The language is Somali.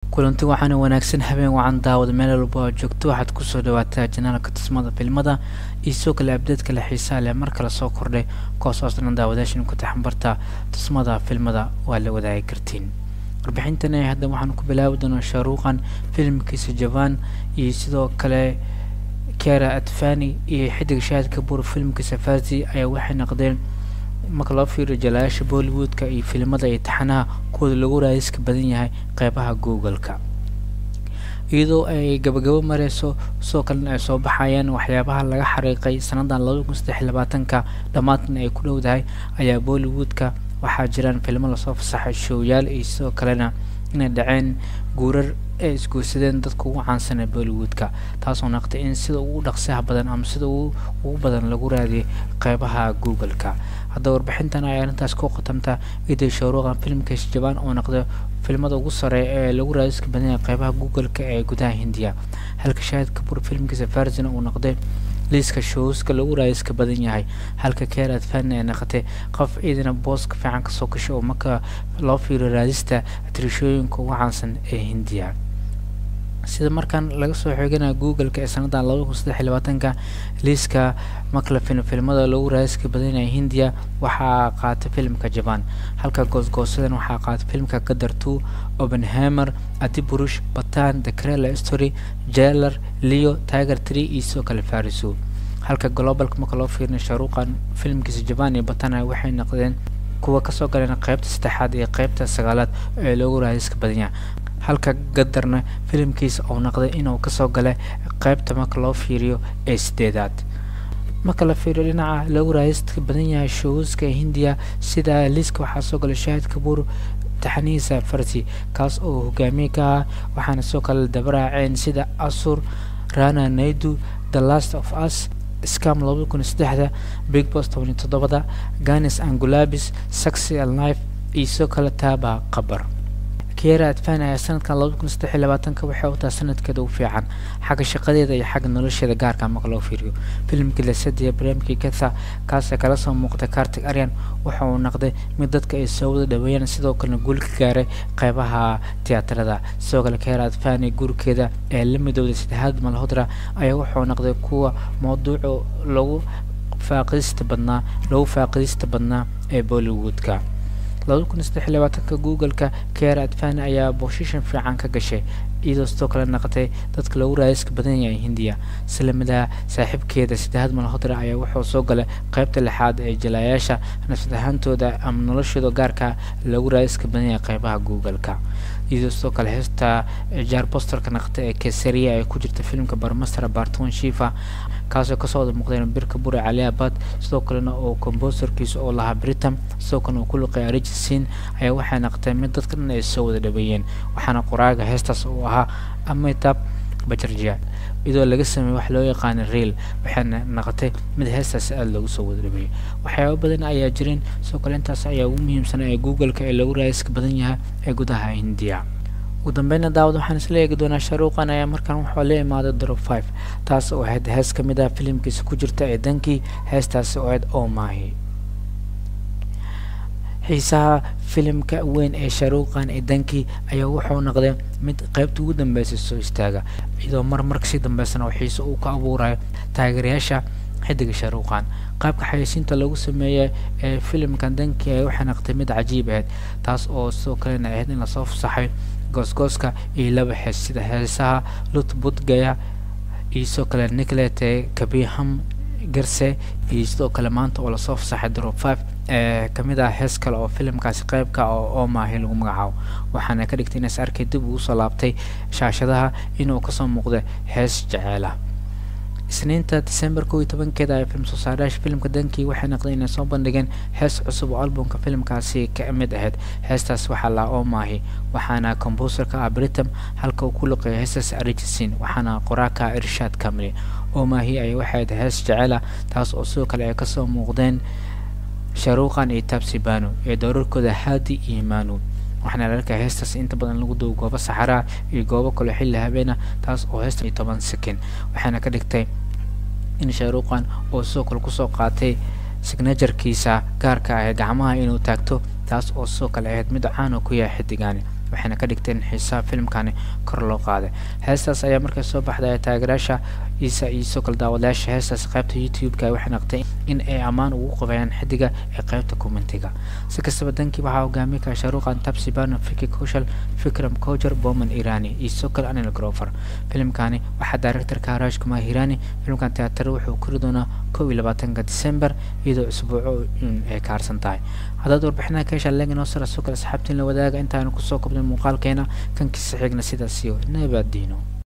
kulanti waxaana wanaagsan habeen wacan daawada meel walba oo joogto waxaad kusoo dhawaataa janaalka tusmada filmada iyo sidoo kale abdeedka le xiisaa leh mar kale soo kordhay kuwaasoo dhan daawadaashan ku taxanbarta tusmada filmada waa la wadaagi kartiin warbixintan hadda waxaan ku bilaabi doonaa shaaruuqan filimkiisa jaban iyo sidoo kale kera atfani iyo xidig shaahid kabuur filimkiisa fazi ayaa waxay noqdeen marka loo fiiriyo jalayaasha bollywoodka iyo filimada iyo taxanaha kuwooda lagu raadiska badan yahay qeybaha google-ka iyadoo ay gabagabo mareyso sidoo kalena ay soo baxayaan waxyaabaha laga xariiqay sanadan labada kun saddex labaatanka dhammaadna ay ku dhowdahay ayaa bollywoodka waxaa jiraan filmo lasoo fasaxay showyaal iyo sidoo kalena inay dhaceen guurar ay isguursadeen dadka ugu caansan ee bollywoodka taasoo naqtay in sida ugu dhaqsaha badan ama sida ugu badan lagu raadiyay qeybaha google-ka haddaba warbixintan ay arrintaas ku qatamta iday showruuqan filimkiisa jabaan oo noqda filmada ugu sareeya ee lagu raadiska badan yahay qeybaha google-ka ee gudaha hindiya halka shaahid kabuur filimkiisa farzina uu noqday liiska showska lagu raadiska badan yahay halka keer adfan ay noqotay qof ciidana booska fiican kasoo gashay oo marka loo fiiriyo raadista tirishooyinka ugu caansan ee hindiya sida markaan laga soo xooganaya google-ka ee sanadan labada kun saddex labaatanka liiska maclafin filmada lagu raadiska badan yahay hindiya waxaa qaatay filimka jaban halka goosgoosadan waxaa qaatay filimka gadar two openhamer adiburush batan the crela story jailer leo tiger tree iyo sidoo kale fariso halka globalka marka loo fiirina shaaruuqan filimkiisa jaban iyo batana waxay noqdeen kuwa kasoo galeen qeybta saddexaad iyo qeybta sagaalaad ee loogu raadiska badan yahay halka gadarna filimkiisa uu noqday inuu kasoo galay qeybta marka loo fiiriyo ee sideedaad marka la fiiriyo dhinaca lagu raadiska badan yahay showska hindiya sida liiska waxaa soo galay shaahid kabuur taxanihiisa farsi kaas oo hogaamiye ka ah waxaana sidoo kale dabaraaceen sida asur rana naidu the last of us scam labada kun saddexda big bos toban iyo toddobada ganis angulabis saxy alife iyo sidoo kale taaba qabar kiera adfan ayaa sanadkan labada kun saddex iyo labaatanka waxay u tahay sanadkeeda ugu fiican xagga shaqadeeda iyo xagga nolosheeda gaarka marka loo fiiriyo filimkii lasadiya barnaamijkii katha kaasee kala soo muuqday kartig aryan waxa uu noqday mid dadka ay soo wada dhaweeyaan sidoo kalena guul ka gaaray qeybaha tiyaatarada sidoo kale keera adfani gurikeeda ee la midowday saddexaad malhodra ayaa wuxuu noqday kuwa mawduuca lagu faaqidista badnaa lagu faaqidista badnaa ee bollywoodka labada kun saddex iyo labaatanka google-ka keera adfani ayaa booshishan fiican ka gashay iyadoo sidoo kale noqotay dadka lagu raadiska badan yahay hindiya silamidaha saaxiibkeeda saddexaad malhodra ayaa wuxuu soo galay qeybta lixaad ee jalaayaasha nafsad ahaantooda ama noloshooda gaarka lagu raadiska badan yahay qeybaha google-ka iyadoo sidoo kale heesta jaar bosterka noqotay ee kesariya ay ku jirta filimka barmaster barton shifa kaasoo kasoo wada muuqdeen birka bure cali abad sidoo kalena oo comboserkiisa oo lahaa britam sidoo kalena uu ku luqay arijisin ayaa waxay noqotay mid dadka dhan ay soo wada dhaweeyeen waxaana qoraaga heestaas uu ahaa amitab bajarjia iyadoo laga sameeyey wax loo yaqaana real waxayna noqotay mid heestaas aada loogu soo wada dhaweeyey waxyaaba badan ayaa jireen sidoo kale intaas ayaa ugu muhiimsan ee google-ka ee lagu raadiska badan yahay ee gudaha hindiya ugu dambeyna daawad waxaan isla eegi doonaa shaaruuqan ayaa markaan waxaa la imaaday drop five taas oo ahayd hees ka mid ah filimkiisa ku jirta ee dankii heestaasi oo ahayd oo maahi xiisaha filimka weyn ee shaaruuqan ee dankii ayaa wuxuu noqday mid qeybta ugu dambeysay soo istaaga iyadoo mar marka sii dambeysana oo xiise uu ka abuurayo taageerayaasha xidiga shaaruuqan qaabka xayeysiinta lagu sameeyay ee filimkan dankii ay waxay noqotay mid cajiib ahayd taas oo sidoo kalena ahayd in lasoo fasaxay goosgooska iyo laba xees sida heesaha lutbudgaya iyo sidoo kale nicolete kabiham garse iyo sidoo kale maanta oo lasoo fasaxay drop five ee kamid ah hees kale oo filimkaasi qeybka oo omaahi lagu magacaabo waxaana ka dhigtay inays arkay dib ugu soo laabtay shaashadaha inuu kasoo muuqda hees jeceela isniinta december kow iyo tobankeeda ay film soo saarayaasha filimka dankii waxay noqdeen inay soo bandhigeen hees cusub oo albumka filimkaasi ka mid ahayd heestaas waxaa lahaa oo maahi waxaana comboserka ah britam halka uu ku luqeeya heestaas arijisin waxaana qoraaka irshaad kamili oo maahi ay waxay ahayd hees jecela taas oo sidoo kale ay kasoo muuqdeen shaaruuqan iyo tabsibano ee doorarkooda haadi iyo manu waxaana la arkaya heestaas inta badan lagu duwo goobo saxaraa iyo goobo kale xilli habeena taas oo heesta iyo toban sekin waxaana ka dhigtay in shaaruuqan oo sidoo kale kusoo qaatay signajarkiisa gaarka ah ee gacmaha inuu taagto taas oo sidoo kale ahayd mid caan oo ku yahay xidigani waxayna ka dhigteen xiisaha filimkani kor loo qaaday heestaas ayaa markay soo baxday taageerayaasha isa iyo sidoo kale daawadayaasha heestaas qaybta youtube-ka waxay naqtay in ay ammaan ugu qabayaan xidiga ee qaybta commentiga si kastaba dankii waxaa hogaamiye kara shaaruqan tabsibano fiki kushal fikram kojer boman irani iyo sidoo kale anil grover filimkani waxaa directorka harash kumar hirani filimkan teatar wuxuu kori doonaa kow iyo labaatanka december iyadoo isbuuco ay ka harsan tahay haddaad warbixinaha ka heshaa leegin oo sara sidoo kale asxaabtiin la wadaaga intaanu kusoo kobnay muuqaalkeena kankiisa xigna sidaas iyo nabadiino